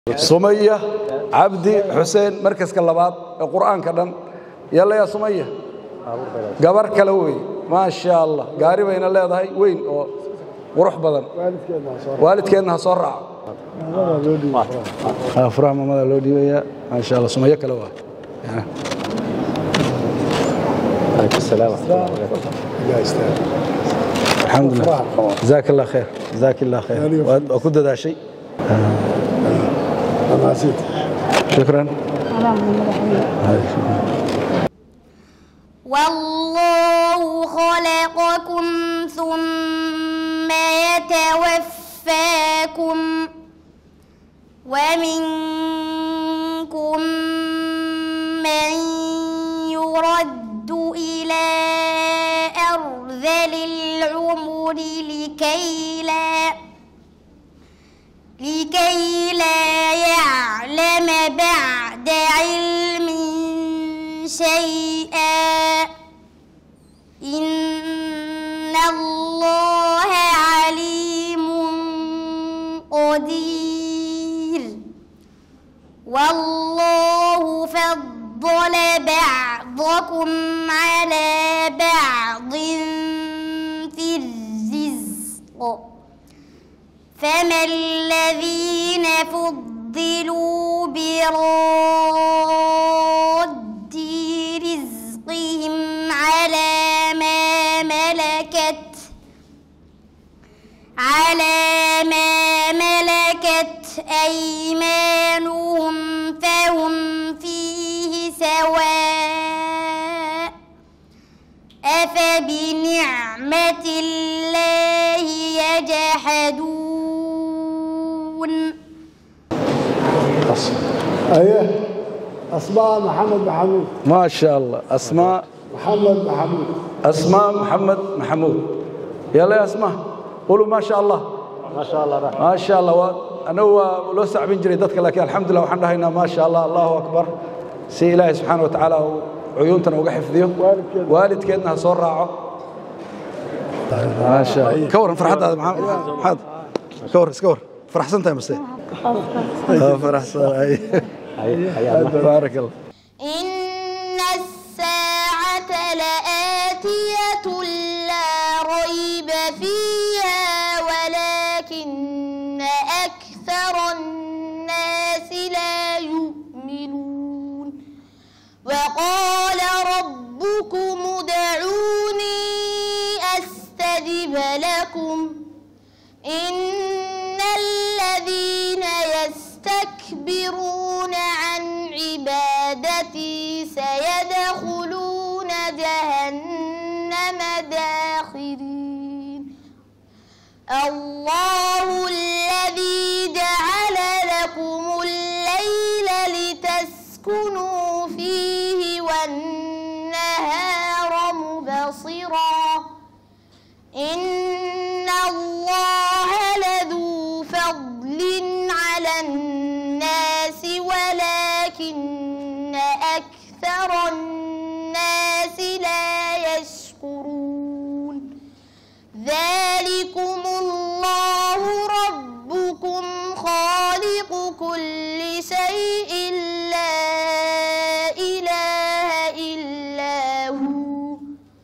sumaya cabdi xuseen markaska labaad ee qur'aanka dhan yalla yaa sumaya gabar kale wey maasha allah gaari bayna leedahay weyn oo qurux badan waalidkeedna ha soo raaco furaha mamada loo dhiibayaa maasha allah sumayo kale waa alxamdulilah jazaak allah khayr jazaak allah khayr waa ku dadaashay shukran والله خلقكم ثم يتوفاكم ومنكم من يرد إلى أرذل العمر لكي لا لكي لا يعلم بعد علم شيئا إن الله عليم قدير والله فضل بعضكم على بعض في الرزق فما الذين فضلوا براد رزقهم على ما ملكت على ما ملكت أيمانهم فهم فيه سواء أفبنعمة الله يجحدون ايه اسماء محمد محمود ما شاء الله أسماء محمد محمود أسماء محمد محمود يلا يا أسماء قولوا ما شاء الله ما شاء الله رحمة. ما شاء الله و- أنا هو لو سعبين جري دتك لكن الحمد لله وحنا هنا ما شاء الله الله أكبر سي إلهي سبحانه وتعالى عيونتنا وقع حفظيه والدكينا. والدكينا صور راعه ما شاء الله كور فرحت هذا محمد محمد كور كور فرح سنتين بس فرح سنتين بارك الله إن الساعة لآتية لا ريب فيها ولكن أكثر الناس لا يؤمنون وقال ربكم ادعوني أستجب لكم إن الذين يستكبرون عن عبادتي سيدخلون جهنم داخرين الله الذي جعل لكم الليل لتسكنوا فيه والنهار مبصرا إن الله لذو فضل على الناس ولكن أكثر الناس لا يشكرون ذلكم الله ربكم خالق كل شيء لا إله إلا هو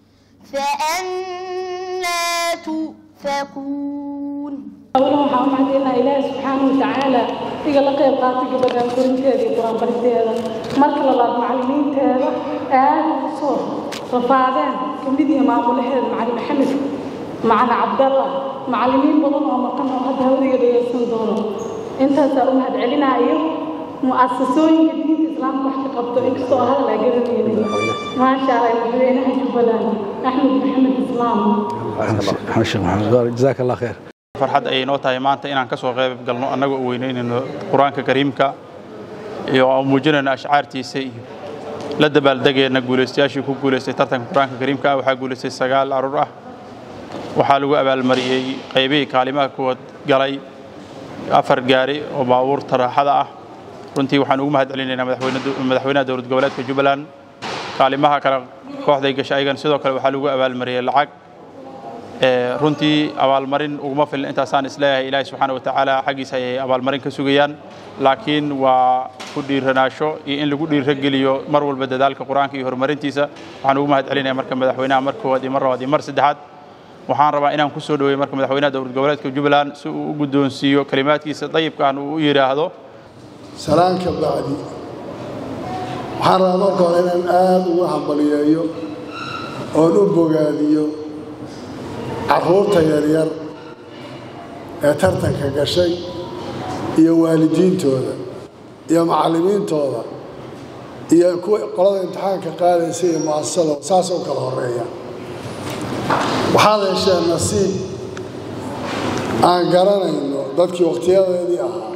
فأنا تؤفكون أولا waxaan u mahadcelinaha ilaahi subxaana wa tacaala iga la qayb qaatay gabadhan korinteeda iyo qur-aan baristeeda marka labaad macallimiinteeda aad ugu soo rafaadeen kamid iyo maamulaheeda macalin maxamed macalin cabdalla macallimiin badan oo maqan oo hadda hawadiga dhegaysan doono intaasaa u mahadcelinaha iyo mu'asasooyinka diinta islaamka wax ka qabto inkastoo hadal aa garanaynin maasha allah madaxweynaha jubbaland axmed maxamed islaam شيخ محمد جزاك الله خير farxad ayay noo tahay maanta inaan ka soo qayb galno annagoo weynaynaynno qur-aanka kariimka iyo aan muujinayno ashcaartiisa iyo la dabaaldegayna guulaystayaashii ku guulaystay tartanka qur-aanka kariimka ah waxaa guulaystay sagaal carruur ah waxaa lagu abaalmariyey qaybihii kaalimaha kuwad galay afar gaari oo baabuurta raaxada ah runtii waxaan ugu mahad celinaynaa madaxweyne- madaxweynaha dowlad goboleedka jubbaland kaalimaha kale kooxday gashay ayagan sidoo kale waxaa lagu abaalmariyey lacag Ee, runtii abaalmarin uguma filin intaasaan isleeyahay ilaahay subxaana wa tacaala xaggiisa ayay abaalmarin ka sugayaan laakiin waa ku dhiiranaasho iyo in lagu dhiirageliyo mar walba dadaalka qur-aanka iyo horumarintiisa waxaan ugu mahad celinaya marka madaxweynaha mar koowaad iyo mar labaad iyo mar saddexaad waxaan rabaa inaan ku soo dhaweeyo marka madaxweynaha dowlad goboleedka jubbaland si uu u guddoonsiiyo kalimaadkiisa dayibkaan uu u yidhaahdo salaanka bacdi waxaan rabaa marka hore inaan aada ugu hambaliyeeyo oon u bogaadiyo carruurta yaryar ee tartanka gashay iyo waalidiintooda iyo macallimiintooda iyo kuwa qolada imtixaanka qaadaysa iyo mu'asasada saas u kala horeeya waxaad hesheen nasiib aan garanayno dadkii wakhtiyadeedii ahaa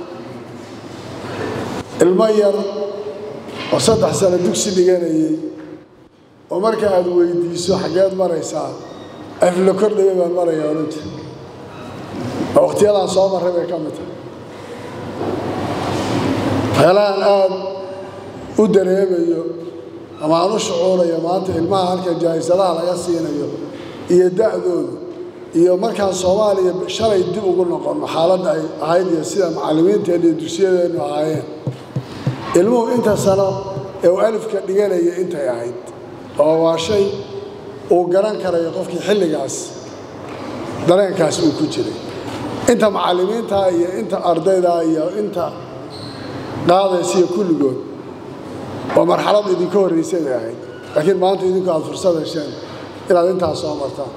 ilmo yar oo saddex sano dugsi dhiganayay oo marka aad weydiiso xaggeed maraysaa afla kordhabe baan maraya orinta oo wakhtiyadaan soo marray bay ka mid tahay waxyaalahan aad u dareemayo ama aan u shucuurayo maanta ilmaha halka jaahisadaha laga siinayo iyo da'doodu iyo markaan soomaaliya shalay dib ugu noqonno xaaladda ay ahayd iyo sida macallimiinteenna iyo dugsiyadeennu ahaayeen ilmuhu inta sano ee uu alifka dhiganaya intay ahayd oo waa shay uu garan karayo qofkii xilligaas dareenkaas uu ku jiray inta macallimiintaa iyo inta ardaydaa iyo inta qaadaysa iyo kulligood waa marxalad idinka horraysay bay ahayd laakiin maanta idinku aad fursad hesheen inaad intaas soo martaan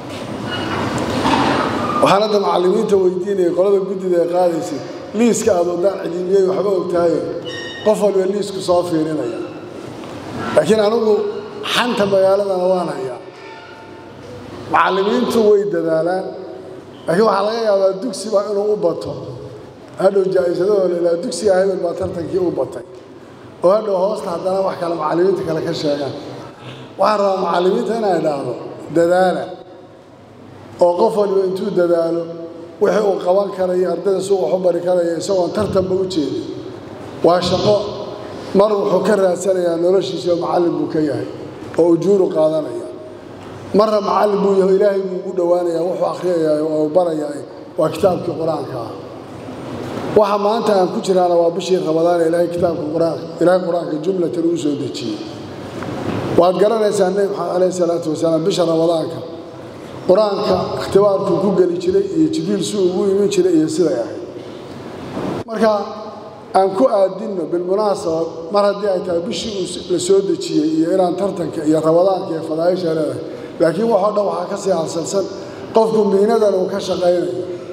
waxaan hadda macallimiinta weydiinaya qolada guddida ee qaadaysay liiska aad wadaan cidilmiyey waxba ogtahaye qof walba liisku soo fiirinaya laakiin anigu xanta magaaladana waan hayaa macallimiintu way dadaalaan laakiin waxaa laga yaabaa dugsiba inuu u bato hadhow jaa'isadahooda ilaa dugsiga hebel baa tartankii u batay oo hadhow hoosta haddana wax kale macallimiinta kale ka sheegaan waxaan rabaa macallimiinta inaa idhaahdo dadaala oo qof waliba intuu dadaalo wixii uu qaban karayo ardayda si wax u bari karaya isagoon tartanba u jeedin waa shaqo mar wuxuu ka raadsanayaa noloshiisa oo macallin buu ka yahay oo ujuuru qaadanaya marna macallin buu yahay ilaahay buu ugu dhowaanayaa wuxuu akhriyayaa oo barayaa waa kitaabkii qur-aanka ah waxa maanta aan ku jiraana waa bishii ramadaan ee ilaahay kitaabka qur-aanka ilaahay qur-aanka jumlatan uu soo dejiyey waad garanaysaa nebi maxamed calayhi salaatu wasalaam bisha ramadaanka qur-aanka ikhtibaarkuu ku geli jiray iyo jibriil si ugu imin jiray iyo siday ahayd marka aan ku aadinno bilmunaasaba mar haddii ay tahay bishii uu la soo dejiyey iyo inaan tartanka iyo ramadaanka iyo fadaaisha leedahay laakiin waxoo dhan waxaa ka sii halsalsan qofku miinadan uu ka shaqaynayo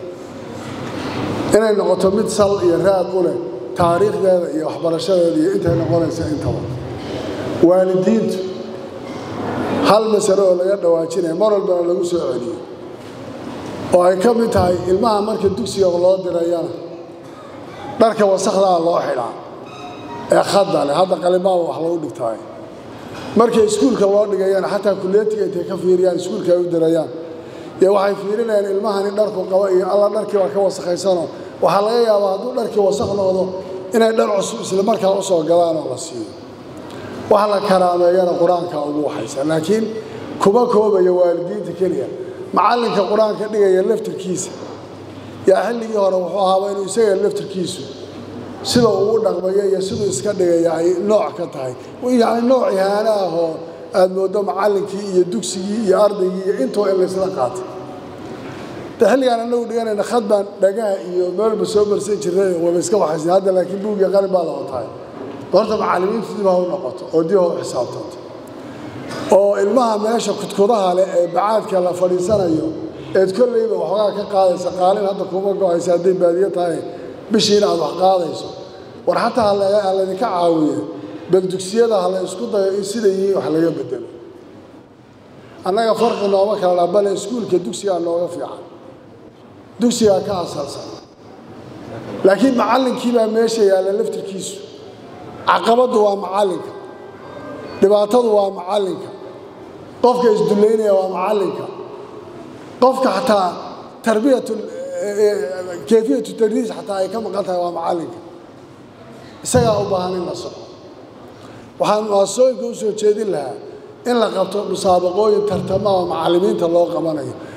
inay noqoto mid sal iyo raad u leh taariikhdeeda iyo waxbarashadeeda iyo intay noqonaysa intaba waalidiintu hal masalo oo laga dhawaajinaya mar walbana lagu soo celiyo oo ay ka mid tahay ilmaha marka dugsiga loo dirayana dharka wasakdaa loo xidhaa ee khadda leh hadda qalimaaba wax lagu dhigtaayo markay iskuulka loo dhigayana xataa kulliyatiga intay ka fiiriyaan iskuulka ay u dirayaan iyo waxay fiirinayaan ilmahani dharku qaba iyo alla dharkii baa ka wasakhaysanoo waxaa laga yaabaa hadduu dharkii wasakh noqdo inay dhar cusub isla markaa u soo gadaan oo la siiyo wax la karaameeyana qur-aanka ugu waxaysa laakiin kuma koobaya waalidiinta keliya macallinka qur-aanka dhigaya laftirkiisa yaa xilligii hore wuxuu ahaaba inuu isaga laftirkiisu sida uu dhaqmayo iyo siduu iska dhigaya ay nooc ka tahay yacni nooc ihaano ah oo aad mooddo macallinkii iyo dugsigii iyo ardaygii iyo intuba in laysla qaatay de xilligaan anagu dhiganayna khad baan dhagaha iyo meelba soo marsan jirnay waba iska waxaysan hadda laakiin buugii qalin baa la watahay horta macallimiintu dib ha u noqoto oo dib ha u xisaabtanto oo ilmaha meesha kudkudaha leh ee bacaadka la fadhiisanayo eed kollayba waxoogaa ka qaadaysa qaalin hadda kuma go-aysa hadday baadiyo tahay bishiina aad wax qaadayso war xataa ha laydinka caawiye bal dugsiyada ha la isku dayo in sida yihiin wax laga bedelo annaga farqi nooma kala dha bale iskuulka dugsigaa nooga fiican dugsigaa ka asalsan laakiin macallinkii baa meesha yaalla laftirkiisu caqabaddu waa macallinka dhibaatadu waa macallinka qofka isdullaynaya waa macallinka qofka xataa tarbiyatu kayfiyatu tadriis xataa ay ka maqan tahay waa macallinka isagaa u baahan in la soco waxaan muasooyinka u soo jeedin lahaa in la qabto musaabaqooyin tartama oo macallimiinta loo qabanayo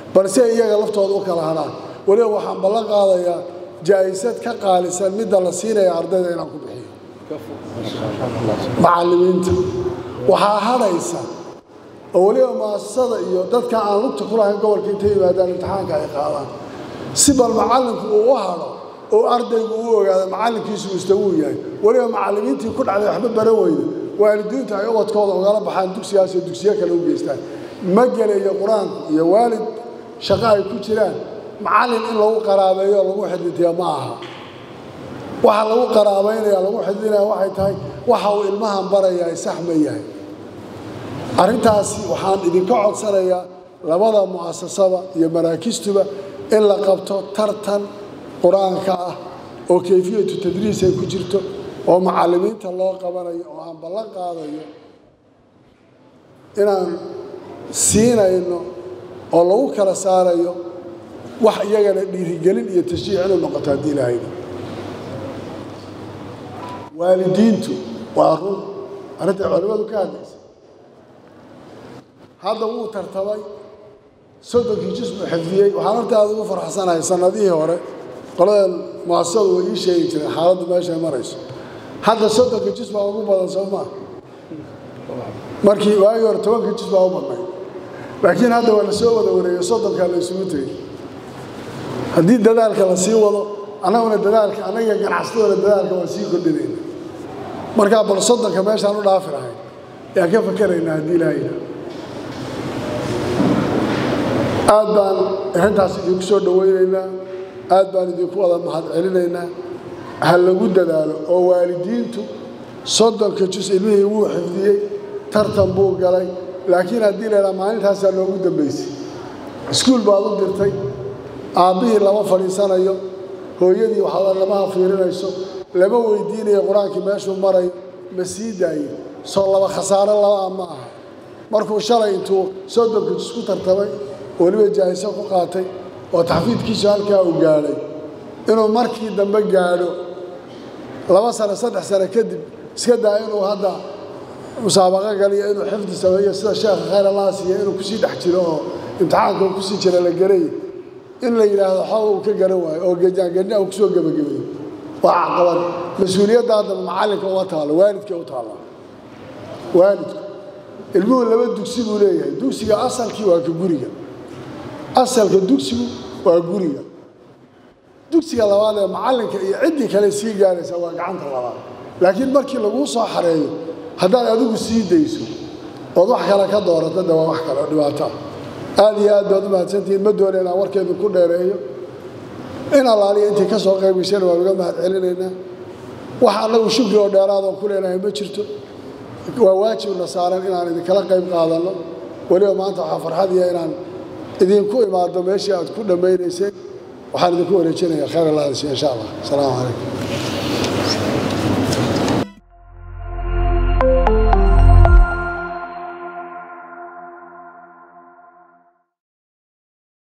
balse iyaga laftooda u kala hadhaan weliba waxaan ballan qaadayaa jaa'isad ka qaalisan midda la siinaya ardayda inaan ku bixiyo macallimiinta waxaa hadhaysa oo weliba muasasada iyo dadka aan lugta ku lahayn gobolka intay yimaadaan imtixaanka ay qaadaan si bal macallinku uu u hadho oo ardaygu u ogaado macallinkiisu mustawuu yahay weliba macallimiintii ku dhacday waxba baran weyda waalidiintu ay ubadkooda ugala baxaan dugsigaas oo dugsiyo kale u geystaan ma gelayo qur-aanku iyo waalid shaqo ay ku jiraan macallin in lagu qaraabeeyo oo lagu xidhiidhiya ma aha waxa lagu qaraabaynaya lagu xidhiidhinaya waxay tahay waxa uu ilmahan barayaa sax ma yahay arrintaasi waxaan idinka codsanayaa labada mu'asasada iyo maraakistuba in la qabto tartan qur-aanka ah oo kayfiyatu tadriis ay ku jirto oo macallimiinta loo qabanayo oo aan ballan qaadayo inaan siinayno oo lagu kala saarayo wax iyagana dhiirigelin iyo tashjiic inuu noqoto haddii ilaahayna waalidiintu waa run arrinta culimmadu ka hadlaysa hadda wuu tartamay soddonkii jus buu xifdiyey waxaan horta aad ugu farxsanahay sannadihii hore qoladan muasasadu way ii sheegi jireen xaaladdu meesha ay marayso hadda soddonka jus baa ugu badan soo maa markii waagii hore tobanka jus baa u badnay laakiin hadda waa la soo wada wareegay soddonkaa la isugu tegey haddii dadaalka la sii wado annaguna dadaalka annaga ganacsatadana dadaalka waan sii kordhinayna markaa bal soddonka meeshaan u dhaafi lahayn yaan ka fakeraynaa haddii ilaahayna aad baan arrintaas idinku soo dhowaynaynaa aad baan idinku wada mahad celinaynaa ha lagu dadaalo oo waalidiintu soddonka jus ilmihii wuu xifdiyey tartan buu galay laakiin haddii laydhaha maalintaasaa noogu dambaysay iskuul baad u dirtay aabbihii lama fadhiisanayo hooyadii waxaad lamaha fiirinayso lama weydiinayo qur-aankii meeshuu marayo ma sii daayo soo laba khasaaro labaa ma aha markuu shalay intuu soddonka jus ku tartamay weliba jaahiso ku qaatay oo taxfiidkiisu halkaa uu gaadhay inuu markii dambe gaadho laba sano saddex sano kadib iska daa inuu hadda musaabaqo galiyo inuu xifdi sameeyo sida sheekha khayr allah siiya inuu kusii dhex jiro oo imtixaanka uu kusii jira la garay in la yidhaahdo xoog uu ka garan waayo oo gejaangadni uu kusoo gebagabeeyo waa caqabad mas-uuliyadda haddaba macallinka uma taalo waalidka u taalla waalidku ilmuhu laba dugsi buu leeyahay dugsiga asalkii waa ka guriga asalka dugsigu waa guriga dugsiga labaad ee macallinka iyo ciddii kale sii gaaraysa waa gacanta labaad laakiin markii laguu soo xareeyo haddaad adigu sii dayso ood wax kale ka doorato de waa wax kale oo dhibaato ah aad iyo aad baad u mahadsantihiin ma doona inaan warkeedu ku dheereeyo in allaaliya intii ka soo qayb gashana waan uga mahad celinaynaa wax annagu shukri oo dheeraadoon ku leenahay ma jirto waa waajibna saaran inaan idinkala qayb qaadanno weliba maanta waxaa farxadiya inaan idinku imaado meeshii aad ku dhammaynayseen waxaan idinku wareejinayaa khayr allah insha allah asalaamu calaykum